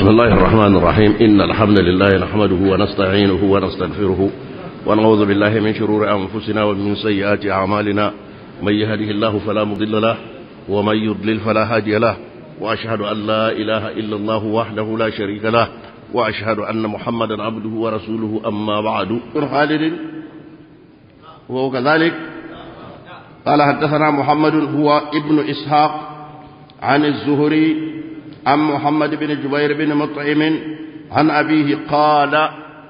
بسم الله الرحمن الرحيم إن الحمد لله نحمده ونستعينه ونستغفره ونعوذ بالله من شرور أنفسنا ومن سيئات أعمالنا من يهده الله فلا مضل له ومن يضلل فلا هادي له وأشهد أن لا إله إلا الله وحده لا شريك له وأشهد أن محمدا عبده ورسوله أما بعد خالد وهو كذلك قال حدثنا محمد هو ابن إسحاق عن الزهري عن محمد بن جبير بن مطعم عن أبيه قال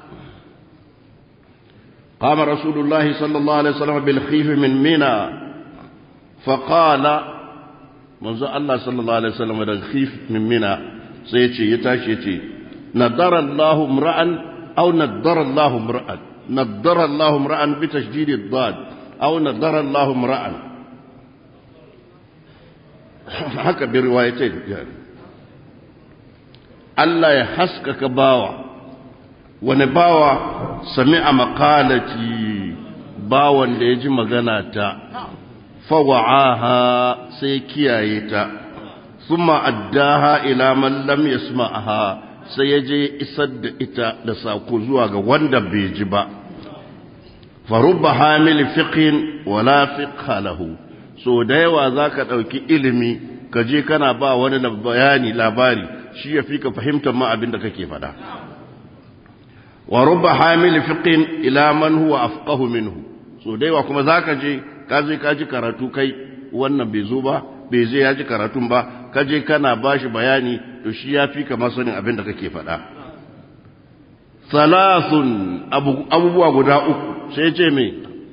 قام رسول الله صلى الله عليه وسلم بالخيف من منى فقال منذ الله صلى الله عليه وسلم بالخيف من منى سيتي يتاشي يتي نضر الله امرأ أو نضر الله امرأ نضر الله امرأ بتشديد الضاد أو نضر الله امرأ haka bi riwayatai yani Allah ya haskaka bawa wani bawa sami a makalati bawan da ya ji magana ta fawa'aha sai kiyaye ta summa addaha ila man lam yasma'aha sai ya je isar da ita da sako zuwa ga wanda bai ji ba farubba hamil fiqhin wala fiqha lahu so da yawa zaka dauki ilimi ka je kana ba wani bayani labari shi ya fi ka fahimtar ma abin da kake faɗa wa rubba hamil fiqhin ila man huwa afqahu minhu so da yawa kuma zaka je ka je ka ji karatu kai wannan bai zo ba bai je ya ji karatun ba ka je kana bashi bayani to shi ya fi ka masanin abin da kake faɗa salasun abubuwa guda uku sai ce me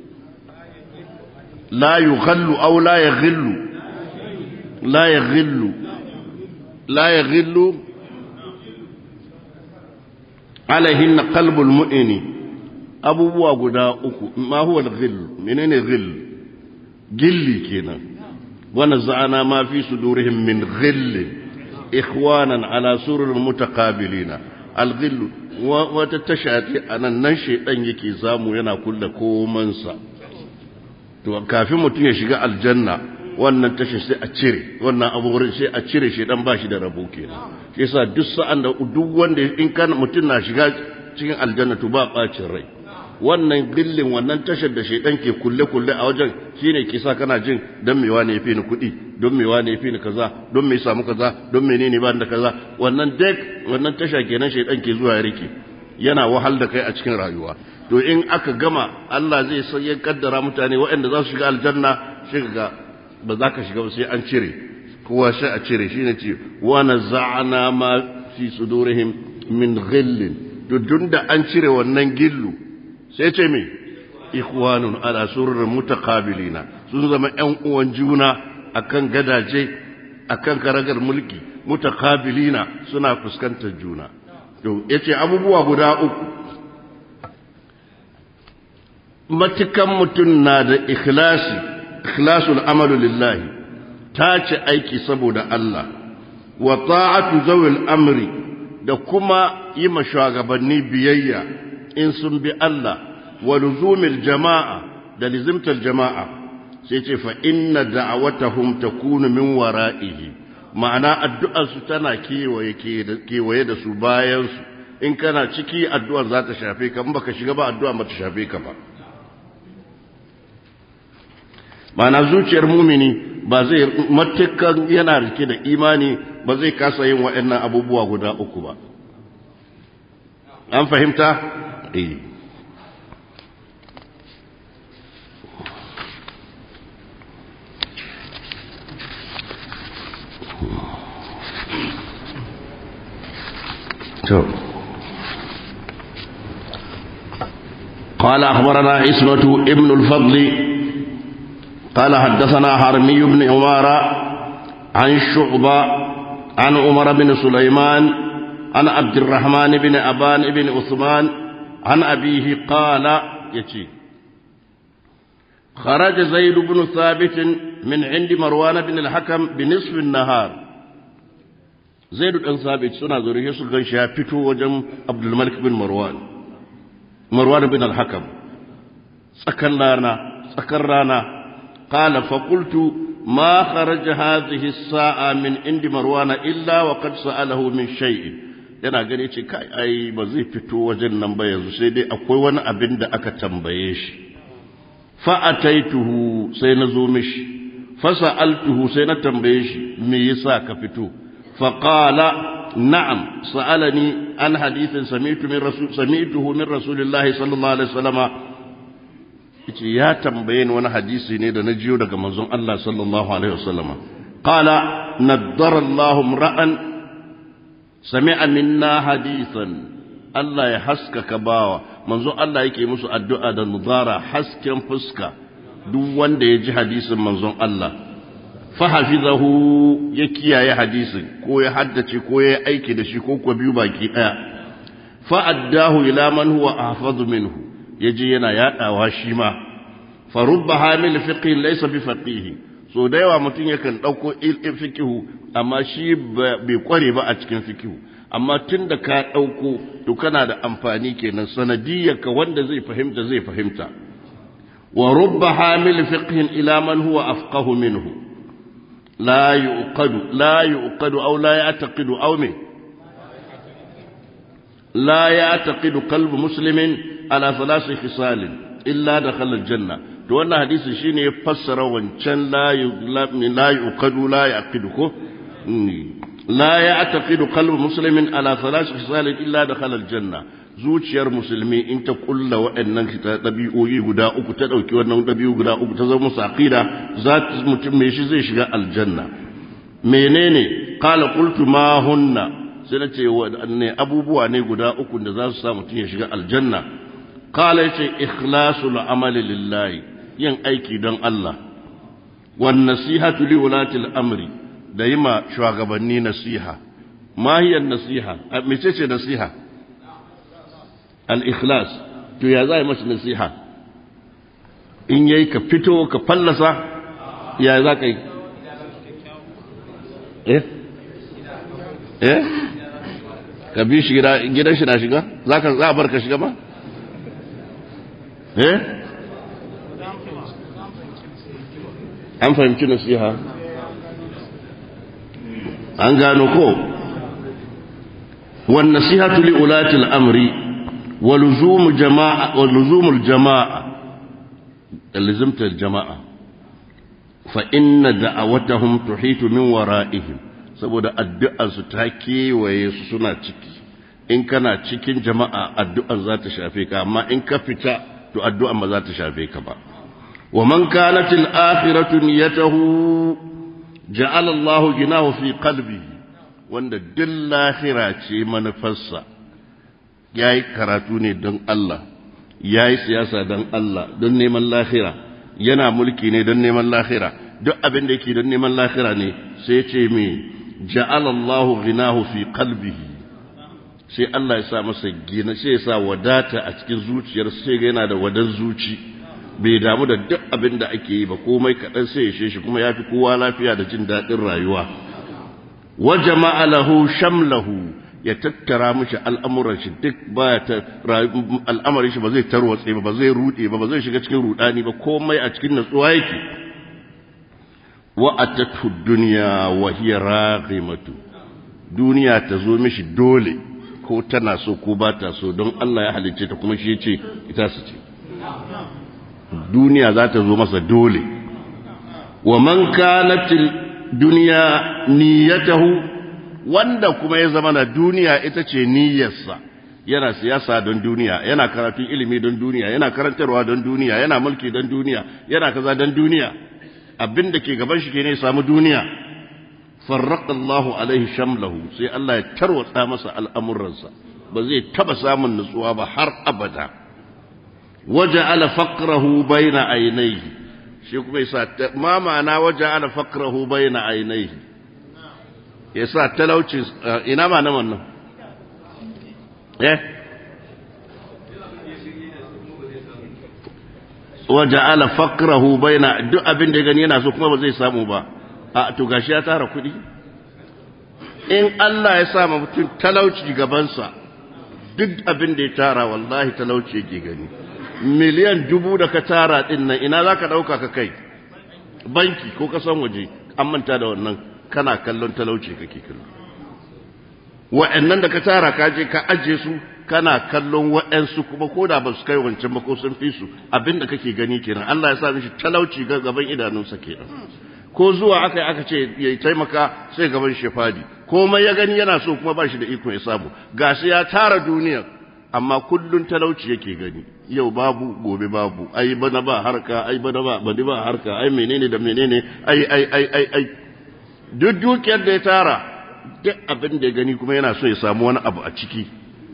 la yughallu aw la yaghillu la yaghillu la yaghillu alaihin qalbul mu'mini abubuwa guda uku ma huwa al-ghill menene ghill gilli kenan wa naza'ana ma fi sudurihim min ghill ikhwanan ala surur mutaqabilina al-ghill wata tashati anan nan shedan yake zamu yana kulle komansa to kafin mutum ya shiga aljanna wannan tashi sai a cire wannan abubuwan sai a cire shi dan bashi da rabo kenan shi yasa duk sa'an da duk wanda in kana mutum na shiga cikin aljanna to ba bacin rai wannan gillin wannan tashar da shedan ke kulle kulle a wajen shine ke sa kana jin dan me wani yafi ni kuɗi don me wani yafi ni kaza don me samu kaza don menene ba da kaza wannan dek wannan tasha kenan shedan ke zuwa ya rike yana wahal da kai a cikin rayuwa to in aka gama Allah zai sai ya kaddara mutane waɗanda za su shiga aljanna shi ga ba za ka shiga ba sai an cire kowa sai a cire shi ne ce wa naza'ana ma fi sudurihim min ghillin to da an cire wannan gillu sai ce me ikhwanun ala surur mutaqabilina sun zama ƴan uwan juna akan gadaje akan karagar mulki mutaqabilina suna fuskantar juna to yace abubuwa guda uku matukan mutum na da ikhlasi ikhlasul amalu lillahi ta ce aiki saboda Allah wa ta'atu zawil amri da kuma yi ma shugabanni biyayya in sun bi Allah wa luzumil jama'a da lizimtar jama'a sai ce fa inna da'awatahum takunu min wara'ihi ma'ana addu'ar su tana kewaye kewaye da su bayan su in kana ciki addu'ar za ta shafe ka in baka shiga ba addu'a ba ta shafe ka ba mana zuciyar mumini ba zai matukan yana rike da imani ba zai kasa yin waɗannan abubuwa guda uku ba an fahimta? eh قال أخبرنا إسمة ابن الفضل قال حدثنا حرمي بن عمارة عن شعبة عن عمر بن سليمان عن عبد الرحمن بن أبان بن عثمان عن أبيه قال يتي خرج زيد بن ثابت من عند مروان بن الحكم بنصف النهار زيد بن ثابت سنة ذريه سلغن شافتو وجم عبد الملك بن مروان مروان بن الحكم سكن رانا سكن رانا قال فقلت ما خرج هذه الساعة من عند مروان إلا وقد سأله من شيء yana gani ce kai ai ba zai fito wajen nan ba yanzu sai dai akwai wani abin da aka tambaye shi fa'ataituhu sai na zo mishi fasa'altuhu sai na tambaye shi me yasa ka fito faqala na'am sa'alani an hadithin sami'tu min rasul sami'tuhu min rasulillahi sallallahu alaihi wasallama yace ya tambaye ni wani hadisi ne da na jiyo daga manzon Allah sallallahu alaihi wasallama qala naddara Allahu ra'an sami'a minna hadithan Allah ya haskaka bawa manzo Allah yake musu addu'a da nudara hasken fuska duk wanda ya ji hadisin manzon Allah fahafizahu ya kiyaye hadisin ko ya haddace ko ya aiki da shi ko kuwa biyu baki daya fa'addahu ila man huwa ahfazu minhu yaje yana yadawa shi ma farubba hamil fiqh laysa bi faqih so da yawa mutum yakan dauko fiqhu amma shi bai kware ba a cikin fiqhu amma tun da ka ɗauko to kana da amfani kenan sanadiyyarka wanda zai fahimta zai fahimta wa rubba hamil fiqhin ila man huwa afqahu minhu la yuqadu la yuqadu aw la ya'taqidu aw min la ya'taqidu qalbu muslimin ala thalathi khisal illa dakhala aljanna to wannan hadisi shine ya fassara wancan la la yuqadu la yaqidu ko لا يعتقد قلب مسلم على ثلاث خصال إلا دخل الجنة zuciyar musulmi in ta kulla waɗannan ɗabi'o'i guda uku ta ɗauki wannan ɗabi'u guda uku ta zama musu aqida za mutum mai shi zai shiga aljanna menene qala qultu ma hunna sai na ce waɗanne abubuwa ne guda uku da za su sa mutum ya shiga aljanna qala yace ikhlasul amali lillahi yin aiki don Allah wan nasihatu li ulati amri da yi ma shugabanni nasiha mahiyar nasiha mece ce nasiha al-ikhlas to ya za yi mashi nasiha in yayi ka fito ka fallasa ya za ka yi eh eh ka bi shi gidan shi na shiga za ka za a bar ka shiga ba eh an fahimci nasiha an gano ko wan nasihatu li ulati al-amri wa luzum jama'a wa luzum al-jama'a lazimta al-jama'a fa inna da'awatahum tuhitu min wara'ihim saboda addu'ar su ta kewaye su suna ciki in kana cikin jama'a addu'ar za ta shafe ka amma in ka fita to addu'ar ba za ta shafe ka ba wa man kanat al-akhiratu niyyatuhu ja'ala Allahu ginahu fi qalbihi wanda duk lahira ce manufarsa yayi karatu ne don Allah yayi siyasa don Allah don neman lahira yana mulki ne don neman lahira duk abin da yake don neman lahira ne sai ce me ja'ala Allahu ginahu fi qalbihi sai Allah ya sa masa gina sai ya sa wadata a cikin zuciyar sai ga yana da wadan zuci bai damu da duk abin da ake yi ba komai kaɗan sai ya shi kuma ya fi kowa lafiya da jin daɗin rayuwa wa jama'a lahu shamlahu ya tattara mishi al'amuran shi duk baya ta al'amarin shi ba zai tarwatse ba ba zai rude ba ba zai shiga cikin rudani ba komai a cikin natsuwa yake wa atatu dunya wa hiya raghimatu duniya ta zo mishi dole ko tana so ko ba ta so don Allah ya halicce ta kuma shi ya ce ita su ce duniya za ta zo masa dole wa man kanatil duniya niyyatahu wanda kuma ya zama na duniya ita ce niyyarsa yana siyasa don duniya yana karatun ilimi don duniya yana karantarwa don duniya yana mulki don duniya yana kaza don duniya abin da ke gaban shi ke ne samu duniya farraqa Allahu alaihi shamlahu sai Allah ya tarwatsa masa al'amuransa ba zai taba samun nutsuwa ba har abada waja'ala faqrahu baina aynayhi shi kuma yasa ma ma'ana waja'ala faqrahu baina aynayhi yasa talauci ina ma nan wannan eh waja'ala faqrahu baina duk abin da gani yana so kuma ba zai samu ba a to gashi ya tara kuɗi in Allah ya sa mutum talauci gabansa duk abin da ya tara wallahi talauci yake gani miliyan dubu da ka tara din nan ina za ka ɗauka ka kai banki ko kasan waje an manta da wannan kana kallon talauci kake kallo wa'annan da ka tara ka je ka aje su kana kallon wa'ansu kuma ko da ba su kai wancan ba ko sun fi su abinda kake gani kenan Allah ya sa mishi talauci ga gaban idanunsa kenan ko zuwa aka yi aka ce ya taimaka sai gaban shi fadi komai ya gani yana so kuma ba shi da iko ya samu gashi ya tara duniya amma kullun talauci yake gani yau babu gobe babu ai bana ba harka ai bana ba bani ba harka ai menene da menene ai ai ai ai ai duk dukiyar da ya tara duk abin da ya gani kuma yana so ya samu wani abu a ciki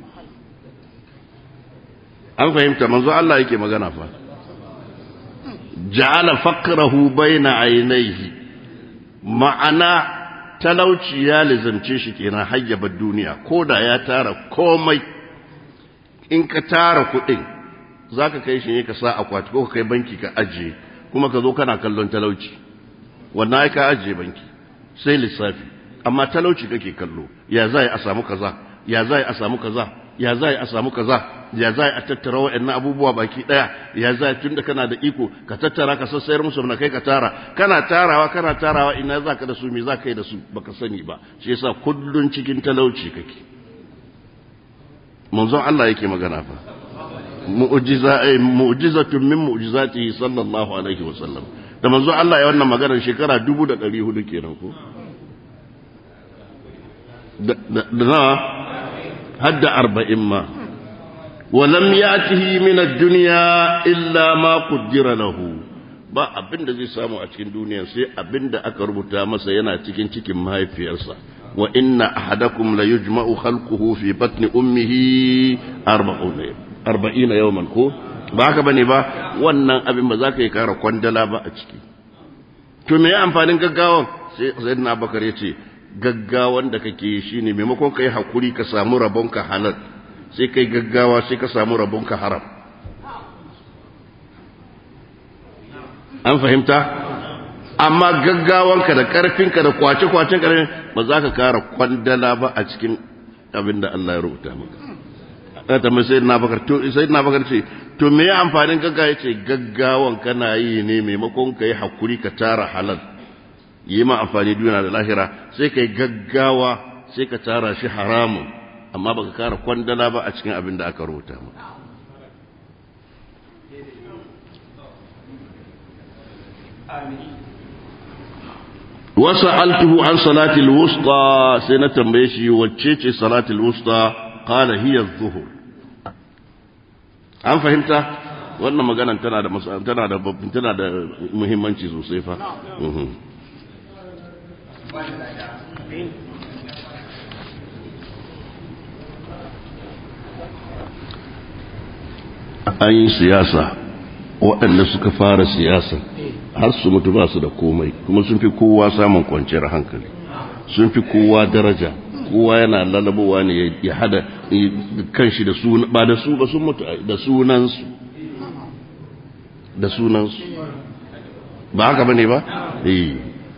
an fahimta manzo Allah yake magana fa ja'ala faqrahu baina aynayhi ma'ana talauci ya lizamce shi kenan hayyabar duniya ko da ya tara komai in ka tara kuɗin zaka kai shi ne ka sa akwati ko ka kai banki ka ajiye kuma ka zo kana kallon talauci wannan ai ka ajiye banki sai lissafi amma talauci kake kallo ya za a samu kaza ya za a samu kaza ya za a samu kaza ya za a tattara wa'annan abubuwa baki daya ya za tun da kana da iko ka tattara ka sassayar musu na kai ka tara kana tarawa kana tarawa ina za ka da su me za ka yi da su baka sani ba shi yasa kullun cikin talauci kake manzon Allah yake magana fa mu'jiza ay mu'jizatun min mu'jizatihi sallallahu alaihi wa sallam da manzon Allah ya wannan maganar shekara 1400 kenan ko da na hadda arba'in ma ولم يأته من الدنيا إلا ما قدر له ba abin da zai samu a cikin duniya sai abin da aka rubuta masa yana cikin cikin mahaifiyarsa wa inna ahadakum la yujma'u khalquhu fi batni ummihi arba'ina yawman ko ba haka bane ba wannan abin ba za ka yi kara kwandala ba a ciki to me amfanin gaggawan sai sayyidina bakar ya ce gaggawan da kake shine maimakon kai hakuri ka samu rabonka halal sai kai gaggawa sai ka samu rabonka haram an fahimta amma gaggawanka da karfinka da kwace-kwacen karfin ba za ka kara kwandala ba a cikin abin da Allah ya rubuta maka ta mai sai na bakar to sai na bakar ce to me ya amfanin gaggawa yace gaggawan kana yi ne maimakon kai hakuri ka tara halal yi ma amfani duniya da lahira sai kai gaggawa sai ka tara shi haramun amma baka kara kwandala ba a cikin abin da aka rubuta maka wasu altuhu an salatul wusta sai na tambaye shi wacce ce salatul wusta qala hiya zuhur an fahimta wannan maganan tana da tana da tana da muhimmanci sosai fa an yi siyasa waɗanda suka fara siyasa har su mutu ba su da komai kuma sun fi kowa samun kwanciyar hankali sun fi kowa daraja kowa yana lalabowa ne ya hada kanshi da su ba da su ba sun mutu da sunansu da sunansu ba haka bane ba eh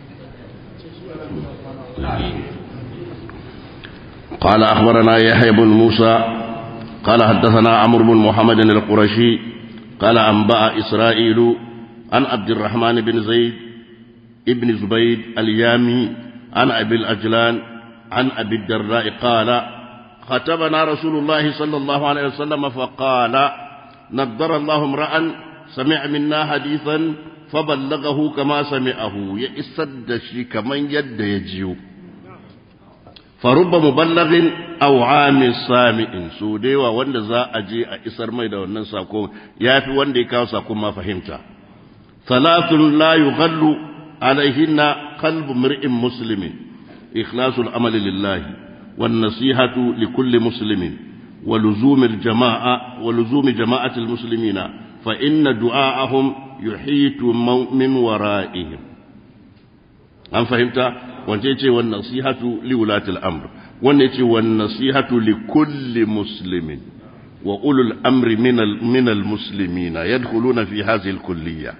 قال أخبرنا يحيى بن موسى قال حدثنا عمرو بن محمد القرشي قال أنبأ إسرائيل عن عبد الرحمن بن زيد ابن زبيد اليامي عن أبي الأجلان عن أبي الدراء قال خطبنا رسول الله صلى الله عليه وسلم فقال نضر الله امرأ سمع منا حديثا فبلغه كما سمعه يسد شي كمن يد يجيو فرب مبلغ أو عام سامع سوديوا وند za a je a isar mai da wannan sako yafi wanda ya kawo sako ma fahimta thalathun la yughallu alaihinna qalbu mar'in muslimin ikhlasul amali lillahi wan nasihatu likulli muslimin ولزوم الجماعة ولزوم جماعة المسلمين فإن دعاءهم يحيط من ورائهم أم فهمت وانتيتي والنصيحة لولاة الأمر وانتيتي والنصيحة لكل مسلم وأولو الأمر من من المسلمين يدخلون في هذه الكلية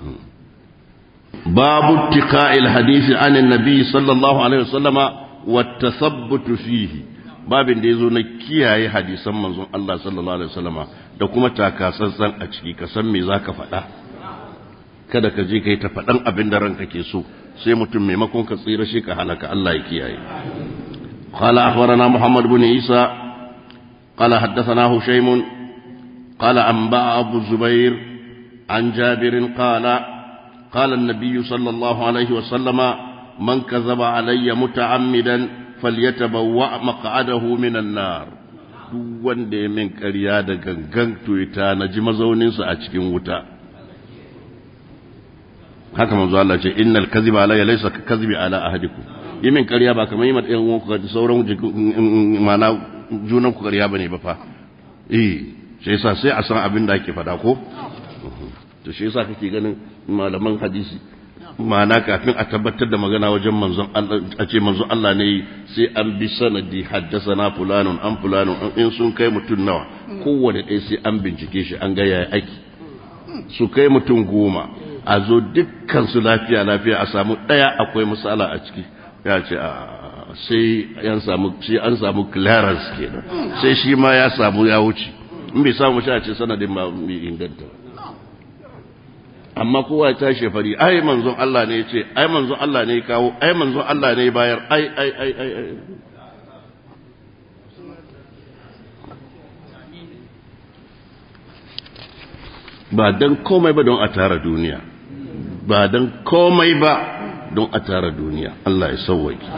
باب اتقاء الحديث عن النبي صلى الله عليه وسلم والتثبت فيه babin da ya zo na kiyaye hadisan manzon Allah sallallahu alaihi wasallama da kuma takasantsan a ciki ka san me zaka faɗa kada ka je kai ta faɗan abin da ranka ke so sai mutum maimakon ka tsira shi ka halaka Allah ya kiyaye قال أخبرنا محمد بن عيسى قال حدثنا هشيم قال أنبأ أبو الزبير عن جابر قال قال النبي صلى الله عليه وسلم من كذب علي متعمدا فليتبوأ مقعده من النار duk wanda ya min ƙarya da gangan tuita na ji mazauninsa a cikin wuta haka manzo Allah ce innal kadhiba alayya laysa ka kadhibi ala ahadikum yi min ƙarya ba kamar yi ma ɗayan uwanku da sauran mana junan ku ƙarya bane ba fa eh shi yasa sai a san abin da ake faɗa ko to shi yasa kake ganin malaman hadisi ma'ana kafin a tabbatar da magana wajen manzon Allah a ce manzon Allah ne sai an bi sanadi haddasana fulanun an fulanun in sun kai mutum nawa kowane ɗaya sai an bincike shi an ga yaya aiki su kai mutum goma a zo dukkan su lafiya lafiya a samu ɗaya akwai misala a ciki ya ce a sai an samu sai an samu clearance kenan sai shi ma ya samu ya wuce in bai samu shi a ce sanadin ma bai inganta amma kowa ya tashi fari ai manzon Allah ne ya ce ai manzon Allah ne ya kawo ai manzon Allah ne ya bayar ai ai ai ai ai ba dan komai ba don a tara duniya ba dan komai ba don a tara duniya Allah ya sauwaki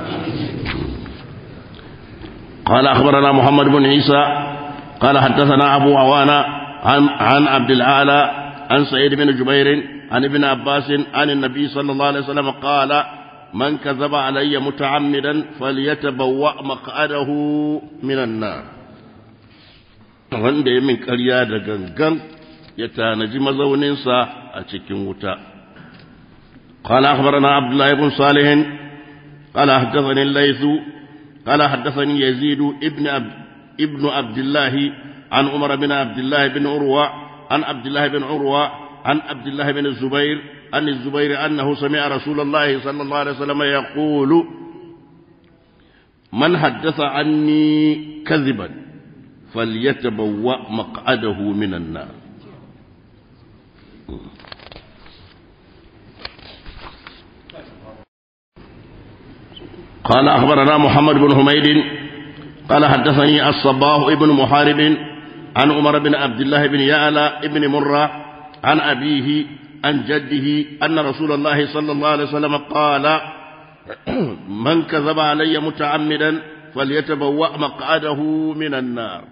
قال أخبرنا محمد بن عيسى قال حدثنا أبو عوانة عن, عن عبد الأعلى عن سعيد بن جبير عن ابن عباس عن النبي صلى الله عليه وسلم قال من كذب علي متعمدا فليتبوأ مقعده من النار wanda ya min ƙarya da gangan ya tanaji mazauninsa a cikin wuta قال أخبرنا عبد الله بن صالح قال حدثني الليث قال حدثني يزيد ابن عبد ابن عبد الله عن عمر بن عبد الله بن عروة عن عبد الله بن عروة عن عبد الله بن الزبير عن الزبير أنه سمع رسول الله صلى الله عليه وسلم يقول من حدث عني كذبا فليتبوأ مقعده من النار قال أخبرنا محمد بن حميد قال حدثني الصباح ابن محارب عن عمر بن عبد الله بن يعلى بن مرة عن أبيه عن جده أن رسول الله صلى الله عليه وسلم قال من كذب علي متعمدا فليتبوأ مقعده من النار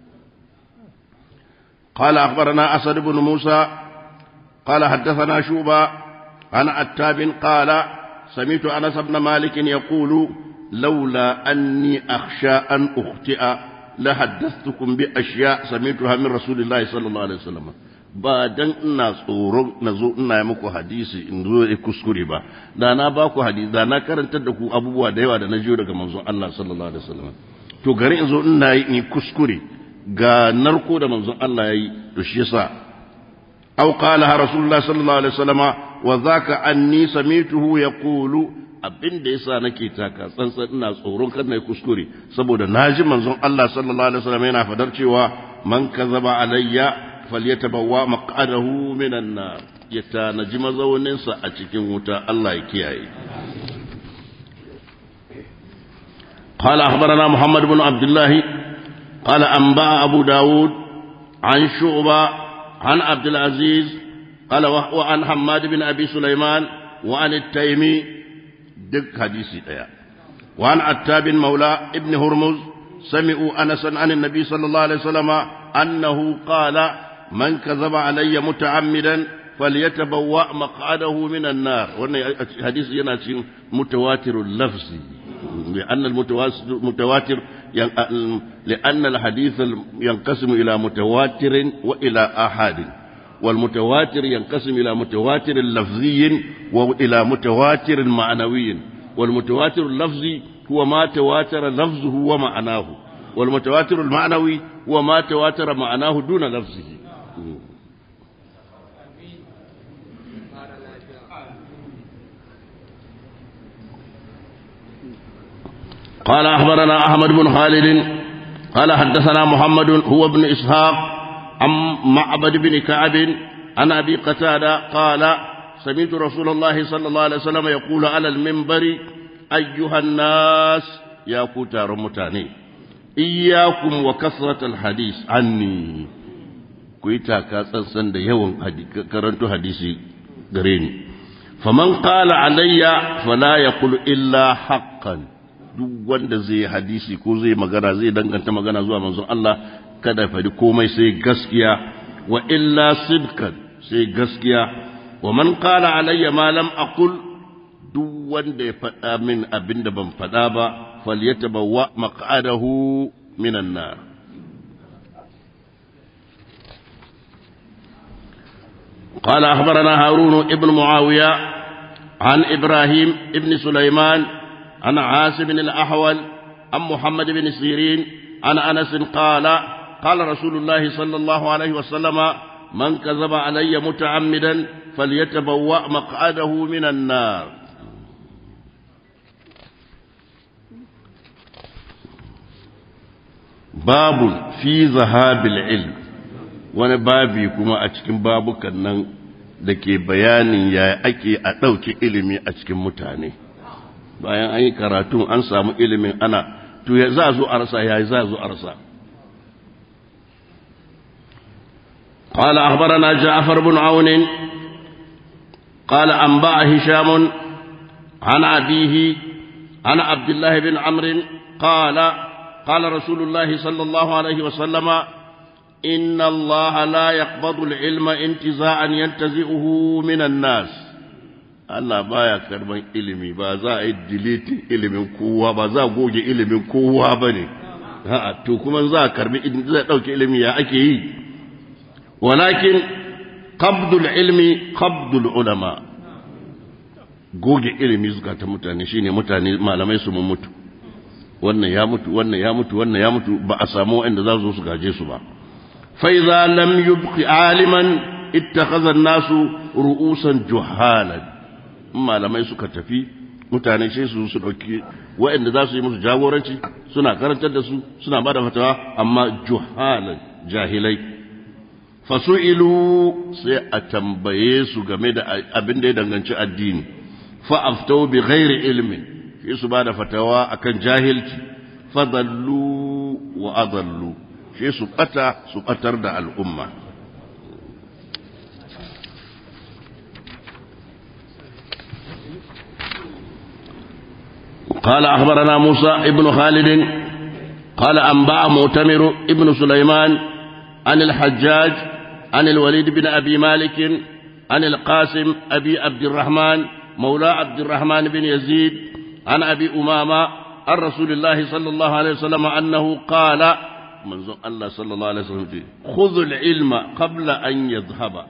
قال أخبرنا أسد بن موسى قال حدثنا شوبا عن عتاب قال سمعت أنس بن مالك يقول لولا أني أخشى أن أخطئ لحدثتكم بأشياء سمعتها من رسول الله صلى الله عليه وسلم ba dan ina tsoro na zo ina yi muku hadisi in zo ya kuskure ba da na ba ku hadisi da na karantar da ku abubuwa da yawa da na jiyo daga manzon Allah sallallahu alaihi wasallam to gari in zo ina yi in kuskure ga narko da manzon Allah yayi to shi yasa aw qala rasulullah sallallahu alaihi wasallam wa zaka anni samituhu yaqulu abin da yasa nake taka tsantsan ina tsoron kar na kuskure saboda naji manzon Allah sallallahu alaihi wasallam yana fadar cewa man kazaba alayya falyatabawwa maq'adahu minan nar ya tanaji mazaunin sa a cikin wuta Allah ya kiyaye قال أخبرنا محمد بن عبد الله قال أنبأ أبو داود عن شعبة عن عبد العزيز قال وعن حماد بن أبي سليمان وعن التيمي دق حديثي ديا وعن عتاب مولى ابن هرمز سمعوا أنسا عن النبي صلى الله عليه وسلم أنه قال من كذب علي متعمدا فليتبوأ مقعده من النار وأن حديث يناتي متواتر اللفظ لأن المتواتر لأن الحديث ينقسم إلى متواتر وإلى آحاد والمتواتر ينقسم إلى متواتر لفظي وإلى متواتر معنوي والمتواتر اللفظي هو ما تواتر لفظه ومعناه والمتواتر المعنوي هو ما تواتر معناه دون لفظه قال أخبرنا أحمد بن خالد قال حدثنا محمد هو ابن إسحاق عن معبد بن كعب عن أبي قتادة قال سمعت رسول الله صلى الله عليه وسلم يقول على المنبر أيها الناس ya ku taron mutane iyyakum wa kasratal hadis anni ku yi taka tsantsan da yawan karanto hadisi gare ni faman qala alayya fala yaqul illa haqqan duk wanda zai yi hadisi ko zai magana zai danganta magana zuwa manzon Allah kada fadi komai sai gaskiya wa illa sidkan sai gaskiya wa man qala alayya ma lam aqul duk wanda ya faɗa min abin da ban faɗa ba falyatabawwa maq'adahu minan nar قال أخبرنا هارون ابن معاوية عن إبراهيم ابن سليمان عن عاصم الأحول عن محمد بن سيرين عن أنس قال قال رسول الله صلى الله عليه وسلم من كذب علي متعمدا فليتبوأ مقعده من النار باب في ذهاب العلم wani babi kuma a cikin babukan nan da ke bayanin ya ake a ɗauki ilimi a cikin mutane bayan an yi karatun an samu ilimin ana to ya za zo a rasa ya za zo a rasa قال أخبرنا جعفر بن عون قال أنباء هشام عن أبيه عن عبد الله بن عمرو قال قال رسول الله صلى الله عليه وسلم إن الله لا يقبض العلم انتزاعا ينتزعه من الناس Allah baya karban ilimi ba za a yi deleting ilimin kowa ba za a goge ilimin kowa ba ne to kuma za a karbi za a ɗauki ilimi ya ake yi walakin qabdul ilmi qabdul ulama goge ilimi zukatan mutane shine mutane malamai su mun mutu wannan ya mutu wannan ya mutu wannan ya mutu ba a samu wanda za su gaje su ba فإذا لم يبق عالما اتخذ الناس رؤوسا جهالا ما لما suka tafi mutane sai su su dauki waɗanda za su yi musu jagoranci suna karantar da su suna bada fatawa amma juhalan jahilai fasu'ilu sai a tambaye su game da abin da ya danganci addini fa aftau bi ghairi ilmin sai su bada fatawa akan jahilci fadallu wa adallu shi su ɓata su ɓatar da al'umma. قال أخبرنا موسى ابن خالد قال أنباء مؤتمر ابن سليمان عن الحجاج عن الوليد بن أبي مالك عن القاسم أبي عبد الرحمن مولى عبد الرحمن بن يزيد عن أبي أمامة عن رسول الله صلى الله عليه وسلم أنه قال manzon Allah sallallahu alaihi wasallam ce khudhul ilma qabla an yadhhaba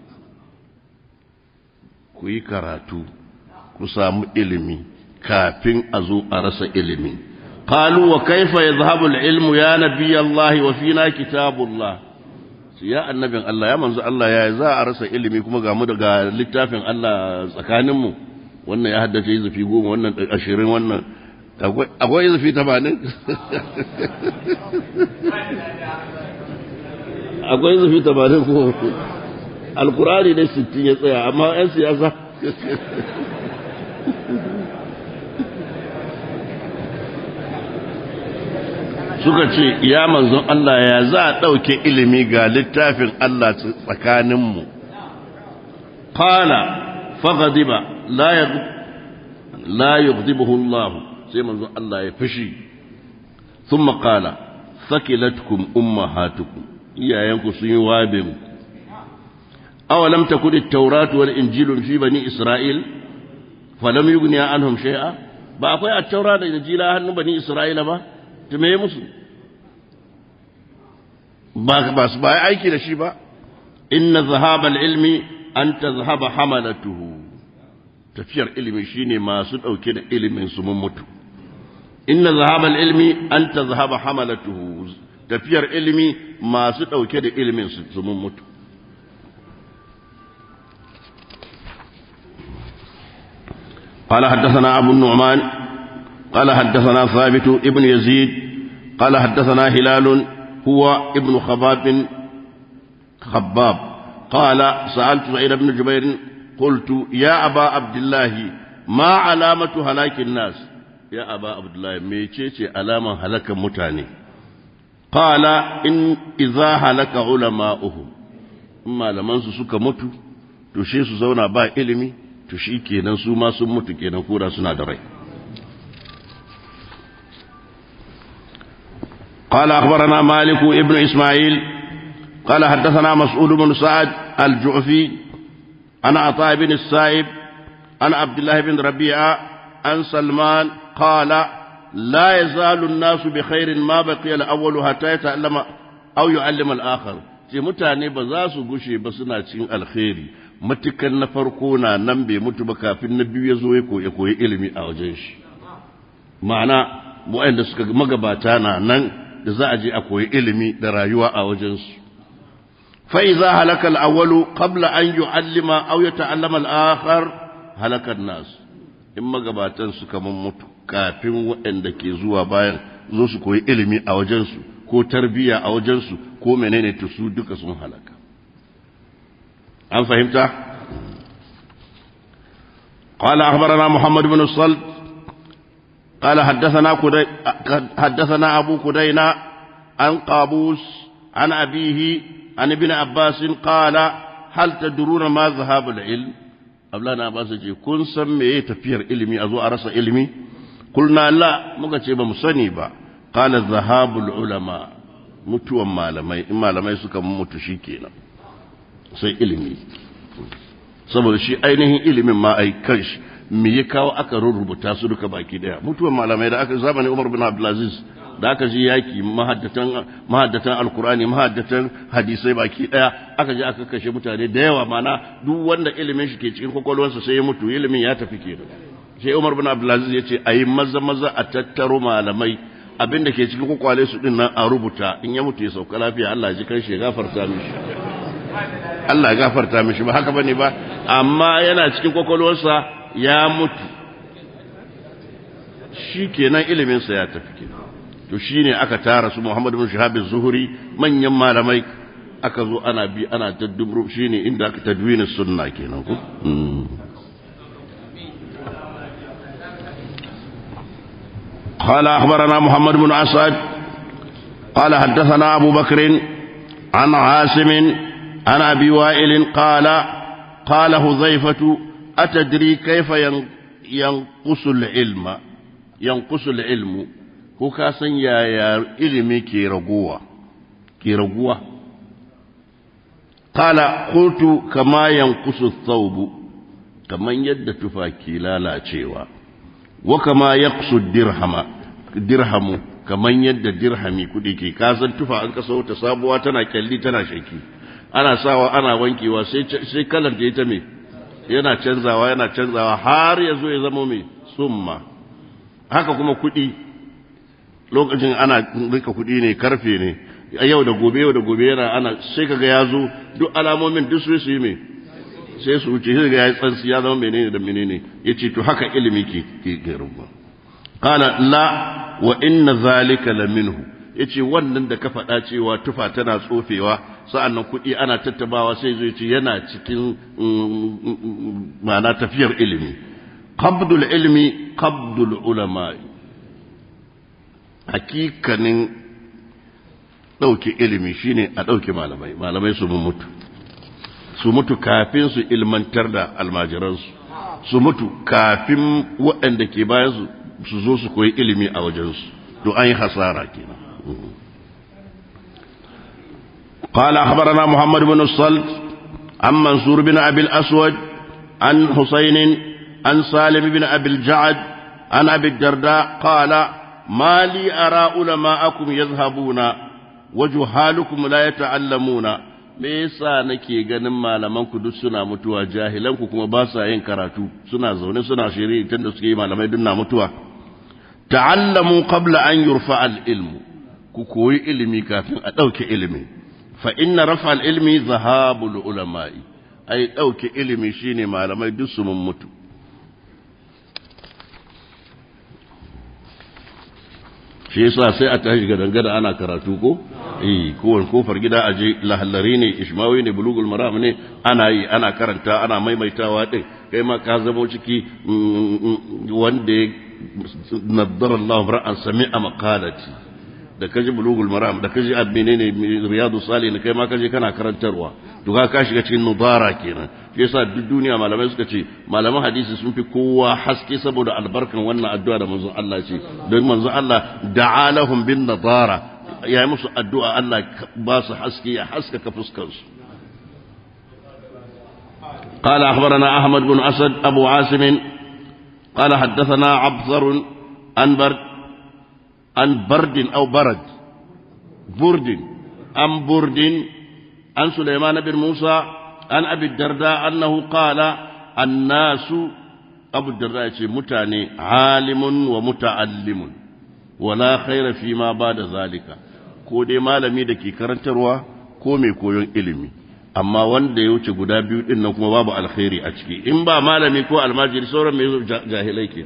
ku yi karatu ku samu ilimi kafin a zo a rasa ilimi qalu wa kaifa yadhhabu al-ilmu ya nabiy Allah wa fina kitabullah ya annabin Allah ya manzo Allah ya za a rasa ilimi kuma ga mu daga littafin Allah tsakanin mu wannan ya haddace zafi goma wannan ashirin wannan akwai zafi tamanin akwai zafi tamanin ko alkurani ne sittin ya tsaya amma 'yan siyasa suka ce ya manzon Allah ya za a ɗauke ilimi ga littafin Allah tsakaninmu kala fagadiba la yughdibuhu Allah sai manzon Allah ya fushi thumma qala sakilatkum ummahatukum iyayenku sun yi wabe mu awalam takun at-taurat wal injil fi bani isra'il falam yughni anhum shay'a ba akwai at-taura da injila hannun bani isra'ila ba to me musu ba ba su ba aiki da shi ba inna zahaba al-ilmi an tazhaba hamalatuhu tafiyar ilimi shine masu dauke da ilimin su mun mutu inna zahaba al-ilmi an tazhaba hamalatuhu tafiyar ilimi masu dauke da ilimin su mun mutu قال حدثنا أبو النعمان قال حدثنا ثابت ابن يزيد قال حدثنا هلال هو ابن خباب خباب قال سألت سعيد بن جبير قلت يا أبا عبد الله ما علامة هلاك الناس ya aba abdullahi mecece alaman halakan mutane qala in idza halaka ulama'uhum in malaman su suka mutu to she su zauna ba ilimi to shi kenan su ma sun mutu kenan kura suna da rai قال أخبرنا مالك ابن إسماعيل قال حدثنا مسعود بن سعد الجعفي عن عطاء بن السائب عن عبد الله بن ربيعة عن سلمان قال لا يزال الناس بخير ما بقي الأول حتى يتعلم أو يعلم الآخر ce mutane ba za su gushe ba suna cikin alkhairi matukan na farko na nan bai mutu ba kafin na biyu ya zo ya koyi ilimi a wajen shi ma'ana waɗanda suka magabata na nan da za a je a koyi ilimi da rayuwa a wajensu فإذا هلك الأول قبل أن يعلم أو يتعلم الآخر هلك الناس إما قباتن سكمن mutu kafin waɗanda ke zuwa bayan zo su koyi ilimi a wajensu ko tarbiyya a wajensu ko menene to su duka sun halaka an fahimta قال أخبرنا محمد بن الصلت قال حدثنا كدي حدثنا أبو كدينا عن قابوس عن أبيه عن ابن عباس قال هل تدرون ما ذهاب العلم أبلانا عباس يقول كن سمي تفير علمي أزو أرس علمي قلنا لا مكتب مسني با قال ذهاب العلماء mutuwan malamai in malamai suka mutu shi kenan sai ilimi saboda shi ainihin ilimin ma ai kanshi me ya kawo aka rubuta su duka baki daya mutuwan malamai da aka zamanin Umar bin Abdulaziz da aka ji yaki mahaddatan mahaddatan alkurani mahaddatan hadisai baki daya aka je aka kashe mutane da yawa mana duk wanda ilimin shi ke cikin kwakwalwarsa sai ya mutu ilimin ya tafi kenan sai Umar bin Abdulaziz ya ce ayi maza maza a tattaro malamai abinda ke cikin kwakwale su din nan a rubuta in ya mutu ya sauka lafiya Allah ya ji kan shi ya gafarta mishi Allah ya gafarta mishi ba haka bane ba amma yana cikin kwakwalwarsa ya mutu shi kenan iliminsa ya tafi kenan to shine aka tara su Muhammad bin Shihab az-Zuhri manyan malamai aka zo ana bi ana taddubru shine inda aka tadwina sunna kenan ko قال أخبرنا محمد بن أسعد قال حدثنا أبو بكر عن عاصم عن أبي وائل قال قال حذيفة أتدري كيف ينقص العلم ينقص العلم ko ka san yaya ilimi ke raguwa ke raguwa qala qultu kama yanqusu thawbu kaman yadda tufa ke lalacewa wa kama yaqsu dirhama dirhamu kaman yadda dirhami kudi ke ka san tufa an kaso ta sabuwa tana kyalli tana shaki ana sawa ana wankewa sai sai kalar da ita me yana canzawa yana canzawa har ya zo ya zama mai summa haka kuma kudi lokacin ana rika kuɗi ne karfe ne yau da gobe yau da gobe yana ana sai kaga ya zo duk alamomin duk su yi mai sai su wuce sai ga ya tsansi ya zama menene da menene yace to haka ilimi ke ke rubu qala la wa inna zalika la minhu yace wannan da ka faɗa cewa tufa tana tsofewa sa'annan kuɗi ana tattabawa sai zo yace yana cikin ma'ana tafiyar ilimi qabdul ilmi qabdul ulama'i hakikanin ɗauke ilimi shine a ɗauke malamai malamai su mutu su mutu kafin su ilmantar da almajiransu su mutu kafin waɗanda ke bayan su su zo su koyi ilimi a wajensu to an yi hasara kenan قال أخبرنا محمد بن الصلت عن منصور بن أبي الأسود عن حسين عن سالم بن أبي الجعد عن أبي الدرداء قال ما لي أرى علماءكم يذهبون وجهالكم لا يتعلمون me yasa nake ganin malamanku duk suna mutuwa jahilanku kuma ba sa yin karatu suna zaune suna shiri tunda suke yi malamai duk na mutuwa ta'allamu qabla an yurfa al-ilmu ku koyi ilimi kafin a ɗauke ilimi fa inna rafa al-ilmi zahabul ulama'i ai ɗauke ilimi shine malamai duk su mun mutu shi yasa sai a tashi ga dangada ana karatu ko eh kowane kofar gida a je lahallari ne ishmawi ne bulugul maram ne ana yi ana karanta ana maimaitawa din kai ma ka zamo ciki wanda naddara Allah ra'an sami'a maqalati da kaji bulugul maram da kaji menene riyadu salihin kai ma kaje kana karantarwa to ka ka shiga cikin nudara kenan shi yasa duk duniya malamai suka ce malaman hadisi sun fi kowa haske saboda albarkan wannan addu'a da manzon Allah ce don manzon Allah da'a lahum bin nadara ya yi musu addu'a Allah ba su haske ya haskaka fuskar su قال أخبرنا أحمد بن أسد أبو عاصم قال حدثنا عبثر عن برد عن برد أو برد برد عن برد عن سليمان بن موسى عن أبي الدرداء أنه قال الناس أبو الدرداء متاني عالم ومتعلم ولا خير فيما بعد ذلك ko dai malami da ke karantarwa ko mai koyon ilimi amma wanda ya wuce guda biyu din nan kuma babu alkhairi a ciki in ba malami ko almajiri sauran mai jahilai ke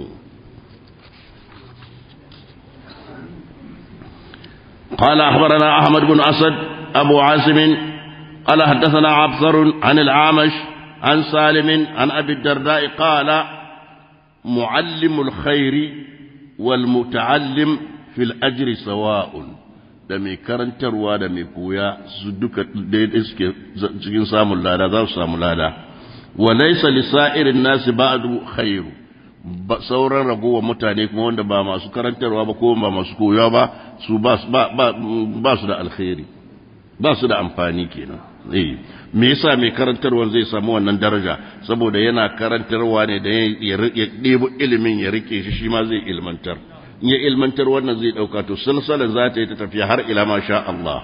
قال أخبرنا أحمد بن أسد أبو عاصم قال حدثنا عبثر عن العامش عن سالم عن أبي الدرداء قال معلم الخير والمتعلم في الأجر سواء da mai karantarwa da mai koya su duka daidai suke cikin samun lada za su samu lada wa laysa lisa'irin nasi ba'du khairu sauran ragowar mutane kuma wanda ba masu karantarwa ba ko ba masu koya ba su ba su da alkhairi ba su da amfani kenan eh me yasa mai karantarwa zai samu wannan daraja saboda yana karantarwa ne da ya ɗebo ilimin ya rike shi shi ma zai ilmantar in ya ilmantar wannan zai ɗauka to silsalar za ta yi ta tafiya har ila ma sha Allah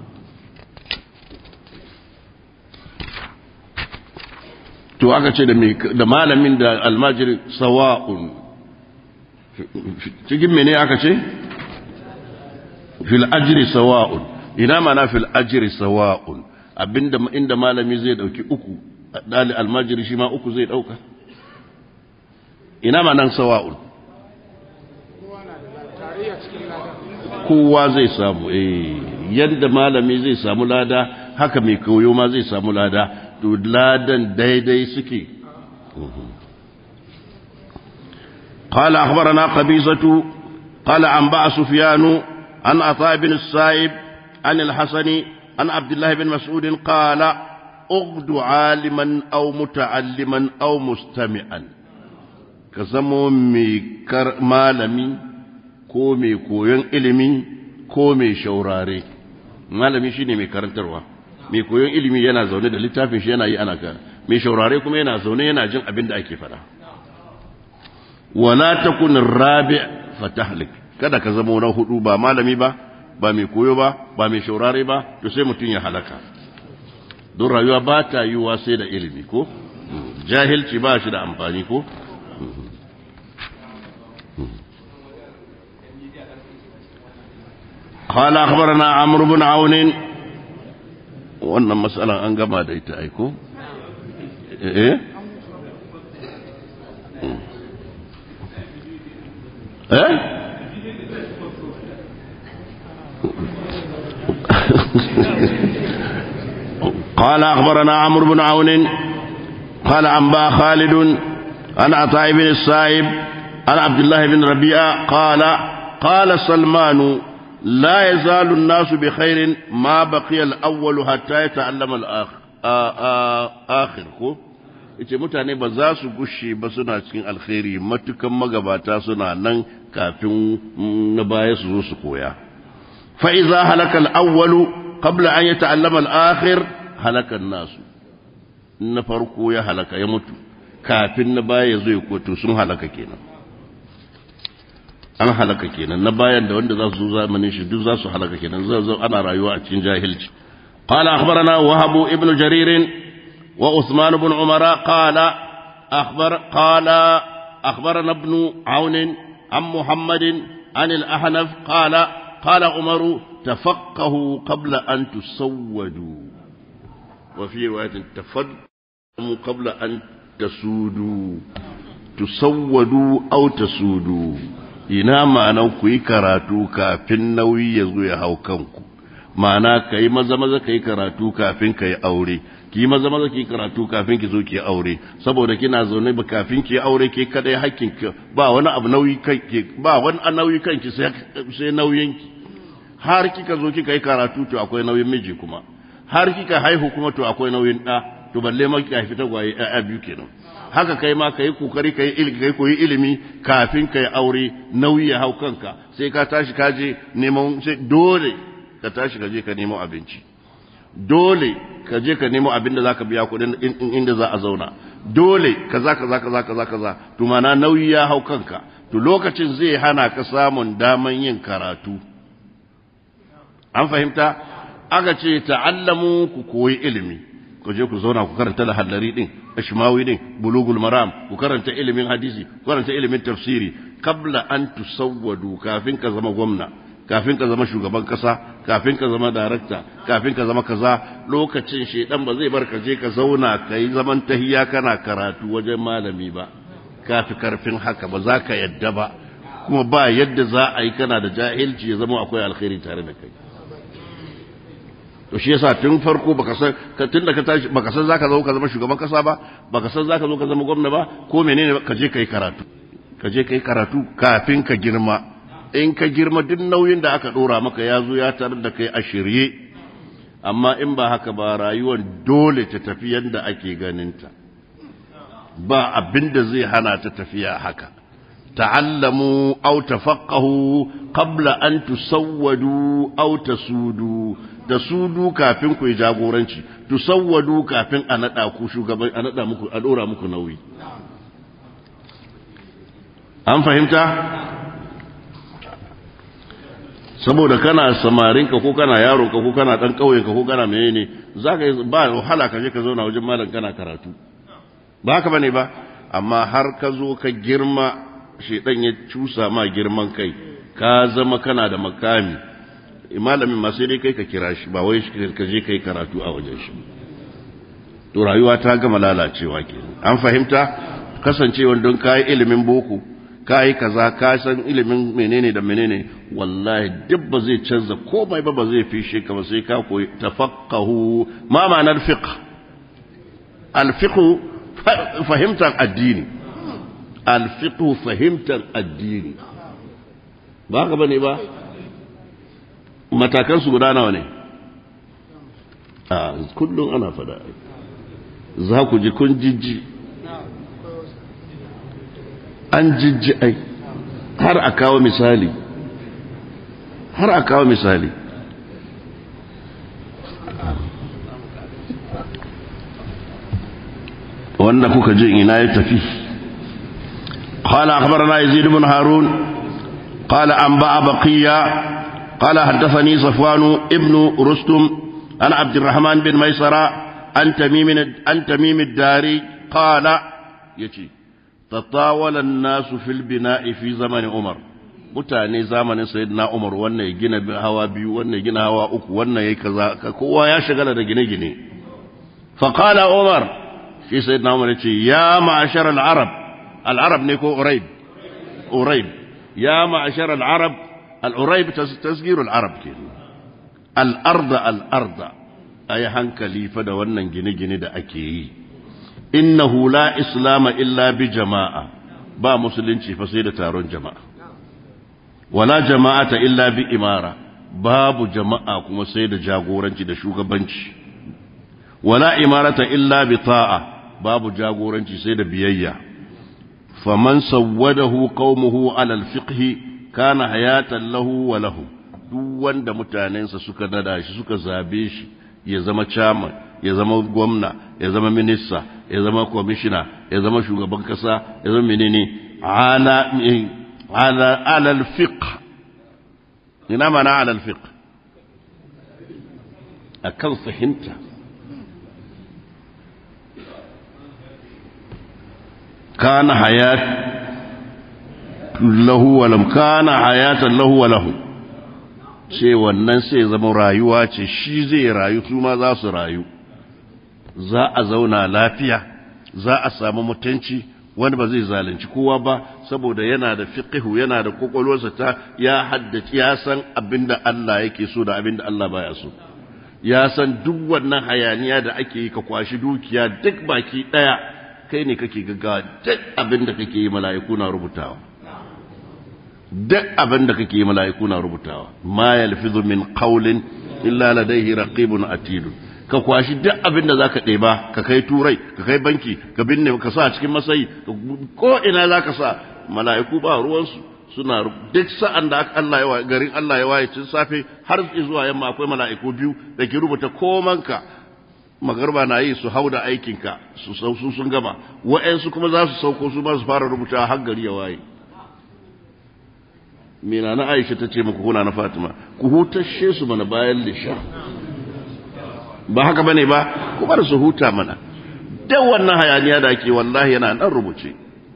to aka ce da malamin da almajiri sawa'un cikin mene aka ce fil ajri sawa'un ina mana fil ajri sawa'un abinda inda malami zai dauki uku dali almajiri shi ma uku zai dauka ina manan sawa'un kowa zai samu eh yadda malami zai samu lada haka mai koyo ma zai samu lada to ladan daidai suke قال أخبرنا قبيصة قال أنبأ سفيان عن عطاء بن السائب عن الحسن عن عبد الله بن مسعود قال اغد عالما أو متعلما أو مستمعا كزمو ميكر مالمي ko mai koyon ilimi ko mai shaurare malami shine mai karantarwa mai koyon ilimi yana zaune da littafin shi yana yi ana ka mai shaurare kuma yana zaune yana jin abin da ake faɗa wala takun rabi fatahlik kada ka zama na hudu ba malami ba ba mai koyo ba ba mai shaurare ba to sai mutum ya halaka don rayuwa ba ta yiwuwa sai da ilimi ko jahilci ba shi da amfani ko قال أخبرنا عمرو بن عون wannan matsalan an gama da ita aiko? eh? eh? قال أخبرنا عمرو بن عون قال أنبا خالد عن عطاء بن السائب عن عبد الله بن ربيعة قال قال سلمان لا يزال الناس بخير ما بقي الأول حتى يتعلم الآخر آخر ko yace mutane ba za su gushe ba suna cikin alkhairi matukan magabata suna nan kafin na baya su zo su koya fa iza halaka al-awwalu qabla an yata'allama al-akhir halaka nasu na farko ya halaka ya mutu kafin na baya ya zo ya koto sun halaka kenan an halaka kenan na bayan da wanda za su zo zamanin shi duk za su halaka kenan zai zo ana rayuwa a cikin jahilci qala akhbarana wahab ibn jarir wa usman ibn umara qala akhbar qala akhbarana ibn aun an muhammad an al-ahnaf qala qala umar tafaqahu qabla an tusawwadu wa fi riwayatin tafaqahu qabla an tasudu tusawwadu aw tasudu ina ma'anan ku yi karatu kafin nauyi ya zo ya hau kanku ma'ana ka yi maza maza ka yi karatu kafin ka yi aure ki maza maza ki karatu kafin ki zo ki aure saboda kina zaune ba kafin ki aure ke kadai hakkin ki ba wani abu nauyi kai ba wani nauyi kanki sai sai nauyin ki har kika zo kika yi karatu to akwai nauyin miji kuma har kika haihu kuma to akwai nauyin da to balle ma kika fita gwaye a biyu kenan haka kai ma kai kokari kai ilimi kai koyi ilimi kafin kai aure nauyi ya hau kanka sai ka tashi ka je neman sai dole ka tashi ka je ka nemo abinci dole ka je ka nemo abin da zaka biya kuɗin inda za a zauna dole kaza kaza kaza kaza kaza to mana nauyi ya hau kanka to lokacin zai hana ka samun daman yin karatu an fahimta aka ce ta'allamu ku koyi ilimi ku je ku zauna ku karanta lahallari din ashmawi din bulugul maram ku karanta ilimin hadisi ku karanta ilimin tafsiri kabla an tusawwadu kafin ka zama gwamna kafin ka zama shugaban kasa kafin ka zama darakta kafin ka zama kaza lokacin shedan ba zai bar ka je ka zauna ka yi zaman tahiya kana karatu wajen malami ba kafi karfin haka ba za ka yadda ba kuma ba yadda za a yi kana da jahilci ya zama akwai alkhairi tare da kai to shi yasa tun farko baka san tun da ka tashi baka san zaka zo ka zama shugaban kasa ba baka san zaka zo ka zama gwamna ba ko menene ka je kai karatu ka je kai karatu kafin ka girma in ka girma duk nauyin da aka dora maka ya zo ya tarar da kai a shirye amma in ba haka ba rayuwar dole ta tafi yadda ake ganinta ba abin da zai hana ta tafiya haka ta'allamu aw tafaqahu qabla an tusawwadu aw tasudu da sudu kafin ku yi jagoranci tusawwadu kafin a nada ku shugaban a nada muku a dora muku nauyi an fahimta saboda kana samarinka ko kana yaronka ko kana dan kauyenka ko kana menene zaka ba wahala ka je ka zauna wajen malam kana karatu ba haka bane ba amma har ka zo ka girma shedan ya cusa ma girman kai ka zama kana da makami malamin ma sai dai kai ka kira shi ba wai ka je kai karatu a wajen shi to rayuwa ta gama lalacewa ke an fahimta kasancewa don kayi ilimin boko kayi kaza ka san ilimin menene da menene wallahi duk ba zai canza komai ba ba zai fishe ka ba sai ka koyi tafaqahu ma ma'anar fiqh al-fiqh fahimtar addini al-fiqh fahimtar addini ba ka bane ba matakan su guda nawa ne a kullum ana fada za ku ji kun jijji an jijji ai har a kawo misali har a kawo misali wanda kuka ji ina ya tafi قال أخبرنا يزيد بن هارون قال أنبأ بقية قال حدثني صفوان ابن رستم عن عبد الرحمن بن ميسرة عن تميم عن تميم الداري قال يتي تطاول الناس في البناء في زمن عمر mutane zamanin sayyidina Umar wannan ya gina hawa biyu wannan ya gina hawa uku wannan yayi kaza kowa ya shagala da gine-gine fa qala Umar shi sayyidina Umar ya ce ya ma'ashar al-arab al-arab ne ko uraib uraib ya ma'ashar al-arab al-uraib tasgir al-arab ke al-ard al-ard ayi hankali fa da wannan gine-gine da ake yi innahu la islama illa bi jama'a ba musulunci fa sai da taron jama'a wala jama'ata illa bi imara babu jama'a kuma sai da jagoranci da shugabanci wala imarata illa bi ta'a babu jagoranci sai da biyayya faman sawwadahu qaumuhu ala alfiqh kana hayatan lahu wa lahu duk wanda mutanensa suka nada shi suka zabe shi ya zama chairman ya zama gwamna ya zama minista ya zama kwamishina ya zama shugaban kasa ya zama menene ala ala ala alfiqh ina mana ala alfiqh akan fahimta kana hayat lahu wa lam kana hayatan lahu wa lahu sai wannan sai zama rayuwa ce shi zai rayu su ma za su rayu za a zauna lafiya za a samu mutunci wani ba zai zalunci kowa ba saboda yana da fiqhu yana da kokolwarsa ta ya haddace ya san abinda Allah yake so da abinda Allah baya so ya san duk wannan hayaniya da ake yi ka kwashi dukiya duk baki ɗaya kai ne kake gaggawa duk abin da kake yi mala'iku na rubutawa duk abin da kake yi mala'iku na rubutawa ma yalfizu min qawlin illa ladayhi raqibun atid ka kwashi duk abin da zaka ɗeba ka kai turai ka kai banki ka binne ka sa cikin masayi ko ina zaka sa mala'iku ba ruwansu suna duk sa'an da Allah ya garin Allah ya waye tun safe har zuwa yamma akwai mala'iku biyu da ke rubuta komanka magarba na yi su hau da aikinka su su sun gama wa'yansu kuma za su sauko su ma su fara rubuta har gari ya waye mina na aisha ta ce muku kuna na fatima ku hutashe su mana bayan lisha ba haka bane ba ku bar su huta mana da wannan hayaniya da ake wallahi yana nan rubuce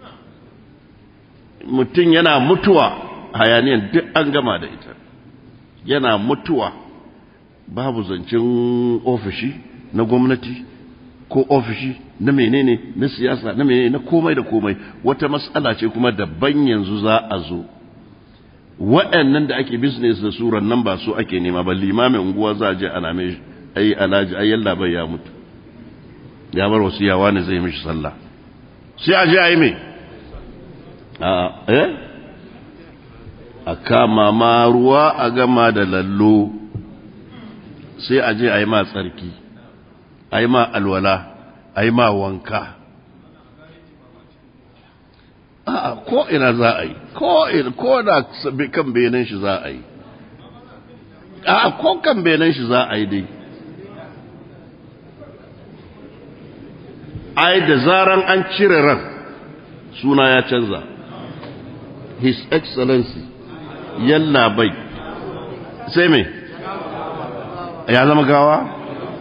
mutum yana mutuwa hayaniyan duk an gama da ita yana mutuwa babu zancen ofishi na gwamnati ko ofishi na menene na siyasa na menene na komai da komai wata matsala ce kuma daban yanzu za a zo waɗannan da ake business da suran nan ba su ake nema ba limamin unguwa za a je ana mai ai alhaji ai yalla bai ya mutu ya bar wasu yawa ne zai mishi sallah sai a je a yi mai a eh a kama ma ruwa a gama da lallo sai a je a yi ma tsarki a yi ma alwala a yi ma wanka a ko ina za a yi ko ina ko da kan benin shi za a yi a ko kan benin shi za a yi dai ai da zaran an cire ran suna ya canza his excellency yalla bai sai me ya zama gawa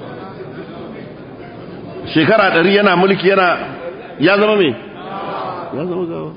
shekara ɗari yana mulki yana ya zama me ya zama gawa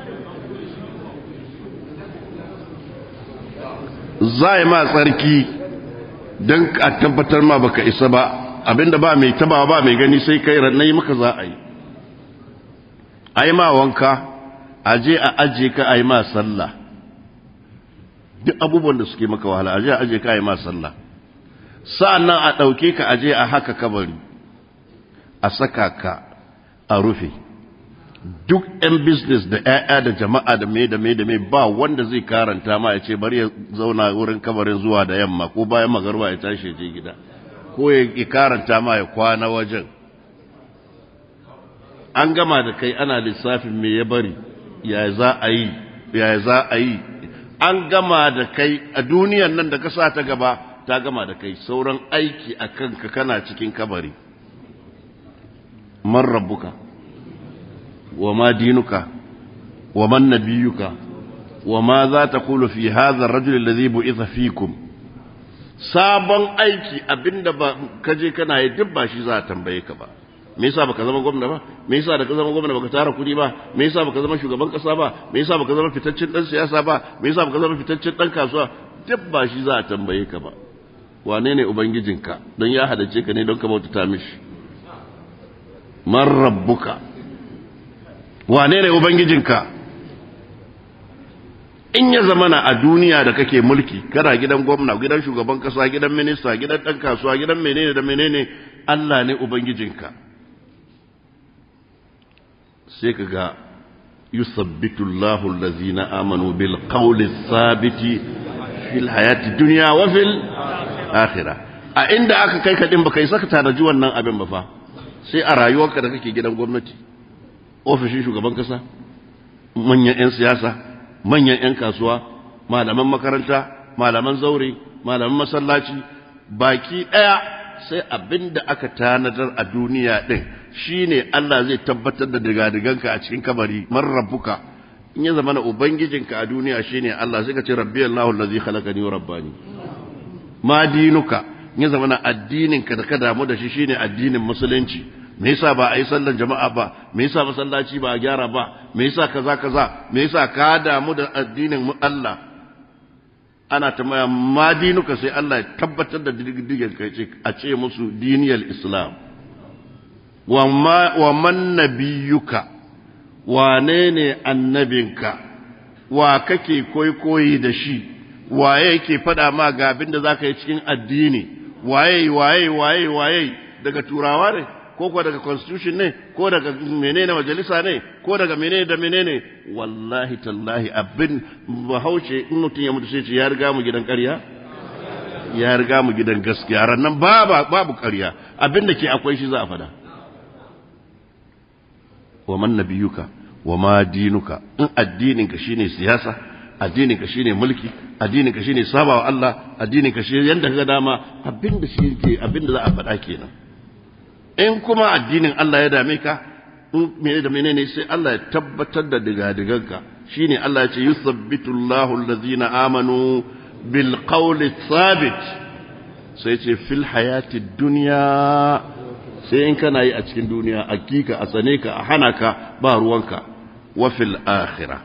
za ma tsarki don a tabbatar ma baka isa ba abinda ba mai taba ba mai gani sai kai rannai maka za a yi a yi ma wanka a je a aje ka a yi ma sallah duk abubuwan da suke maka wahala a je a aje ka a yi ma sallah sa'an nan a ɗauke ka a je a haka kabari a saka ka a rufe duk 'yan business da 'ya'ya da jama'a da mai da mai da mai ba wanda zai karanta ma ya ce bari ya zauna wurin kabarin zuwa da yamma ko bayan magarba ya tashi je gida ko ya karanta ma ya kwana wajen an gama da kai ana lissafin me ya bari ya za a yi ya za a yi an gama da kai a duniyan nan da ka sa ta gaba ta gama da kai sauran aiki a kanka kana cikin kabari man rabbuka wa ma dinuka wa man nabiyuka wa ma za ta kulu fi hadha ar-rajul alladhi bu'itha fikum sabon aiki abinda ba kaje kana yi duk ba shi za a tambaye ka ba me yasa baka zama gwamna ba me yasa da ka zama gwamna baka tara kudi ba me yasa baka zama shugaban kasa ba me yasa baka zama fitaccen dan siyasa ba me yasa baka zama fitaccen dan kasuwa duk ba shi za a tambaye ka ba wane ne ubangijinka don ya hadace ka ne don ka bautata mishi man rabbuka wane ne ubangijinka in ya zamana a duniya da kake mulki kana gidan gwamna gidan shugaban kasa gidan minista gidan dan kasuwa gidan menene da menene Allah ne ubangijinka sai ka ga yusabbitu Allahu allazina amanu bil qawli thabiti fil hayati dunya wa fil akhirah a inda aka kai ka din baka yi saka tanaji wannan abin ba fa sai a rayuwarka da kake gidan gwamnati ofishin shugaban kasa manyan 'yan siyasa manyan 'yan kasuwa malaman makaranta malaman zaure malaman masallaci baki ɗaya sai abin da aka tanadar a duniya ɗin shine Allah zai tabbatar da digadiganka a cikin kabari man rabbuka in ya zama na ubangijinka a duniya shine Allah sai ka ce rabbi Allahu allazi khalaqani wa rabbani ma dinuka in ya zama na addininka da ka damu da shi shine addinin musulunci me yasa ba a yi sallan jama'a ba me yasa masallaci ba a gyara ba me yasa kaza kaza me yasa ka damu da addinin Allah ana tambaya ma dinuka sai Allah ya tabbatar da diddigen kai ce a ce musu diniyal islam wa ma wa man nabiyuka wane ne annabinka wa kake koyi da shi wa yake faɗa ma ga abin da zaka yi cikin addini waye waye waye waye daga turawa ne ko ko daga constitution ne ko daga menene majalisa ne ko daga menene da menene wallahi tallahi abin bahaushe in mutum ya mutu sai ce ya riga mu gidan ƙarya ya riga mu gidan gaskiya rannan babu babu ƙarya abin da ke akwai shi za a fada wa man nabiyuka wa ma dinuka in addinin ka shine siyasa addinin ka shine mulki addinin ka shine sabawa Allah addinin ka shine yanda ka dama abin da shi ke abin da za a faɗa kenan in kuma addinin Allah ya dame ka in mene da menene sai Allah ya tabbatar da digadiganka shine Allah ya ce yusabbitu Allahu allazina amanu bil qawli thabit sai ce fil hayati dunya sai in kana yi a cikin duniya hakika a tsane ka a hana ka ba ruwanka wa fil akhirah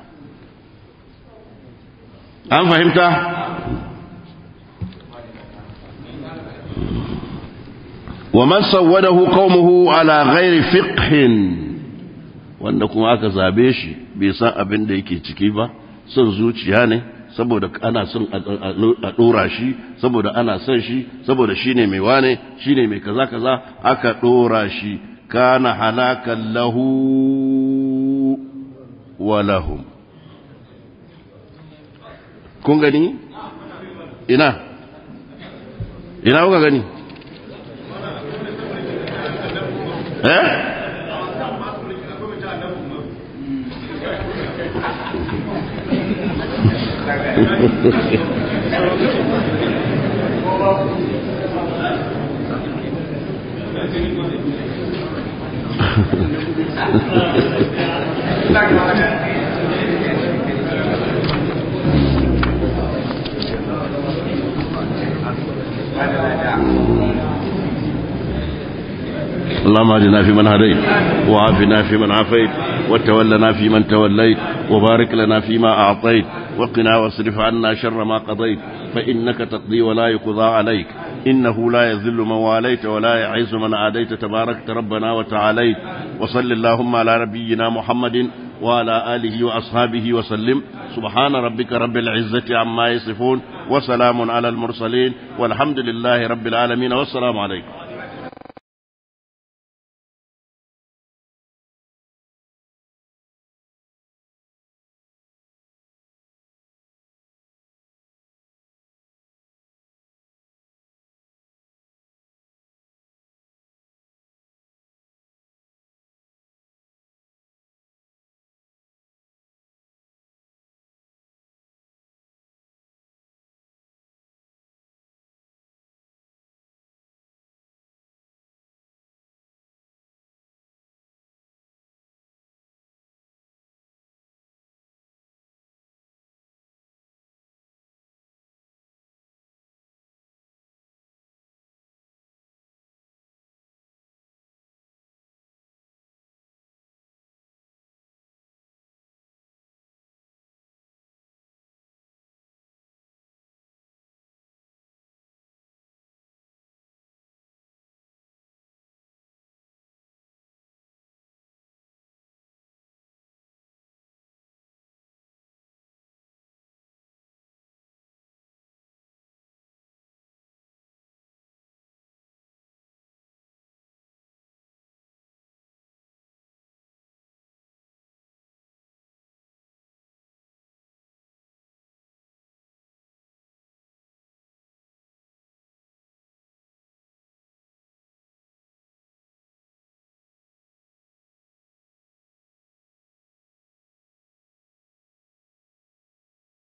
an fahimta ومن سوده قومه على غير فقه wanda kuma aka zabe shi bai san abin da yake ciki ba son zuciya ne saboda ana son a dora shi saboda ana son shi saboda shine mai wane shine mai kaza kaza aka dora shi kana halakan lahu wa lahum kun gani ina ina kuka gani eh اللهم اهدنا فيمن هديت وعافنا فيمن عافيت وتولنا فيمن توليت وبارك لنا فيما أعطيت وقنا واصرف عنا شر ما قضيت فإنك تقضي ولا يقضى عليك إنه لا يذل من واليت ولا يعز من عاديت تباركت ربنا وتعاليت وصل اللهم على نبينا محمد وعلى آله وأصحابه وسلم سبحان ربك رب العزة عما يصفون وسلام على المرسلين والحمد لله رب العالمين والسلام عليكم